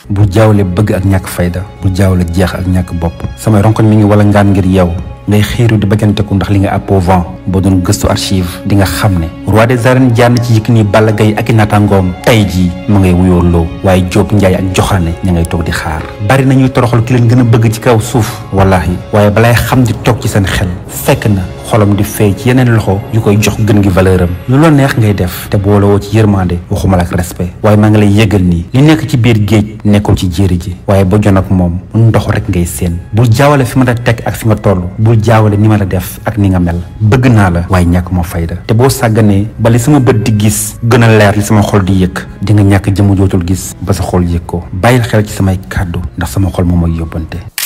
bul jaawale bëgg ak ñàkk fayda bul jaawale jeex ak ñàkk bopp samay ronkoñ mi ngi wala ngaan ngir yow ngay xiiru di bëgganteku ndax li nga appauvant boo doon gëstu archive di nga xam ne roi des arènes jaar na ci Yékini Balla Gaye ak i naataangoom tey jii mu ngay wuyoo loo waaye Diop Ndiaye ak joxaane ña ngay toog di xaar bari nañuy toroxal ki leen gën a bëgg ci kaw suuf wallahi waaye balay xam di toog ci seen xel fekk na xolam di fay ci yeneen loxo yu koy jox gën gi valeur am lu la neex ngay def te boolewoo ci yërmande waxuma la ak respect waaye maa ngi lay yëgal nii li nekk ci biir géej nekkul ci jéeri ji waaye ba jon ak moom ndox rek ngay séen bul jaawale fi ma la teg ak fi nga toll bul jaawale ni ma la def ak ni nga mel bëgg naa la waaye ñàkk ma fayda te boo sàgganee ba li sama bët di gis gën a leer li sama xol di yëg di nga ñàkk jëmu jootul gis ba sa xol yëg ko bàyyil xel ci samay kàddu ndax sama xol moom mooy yóbbante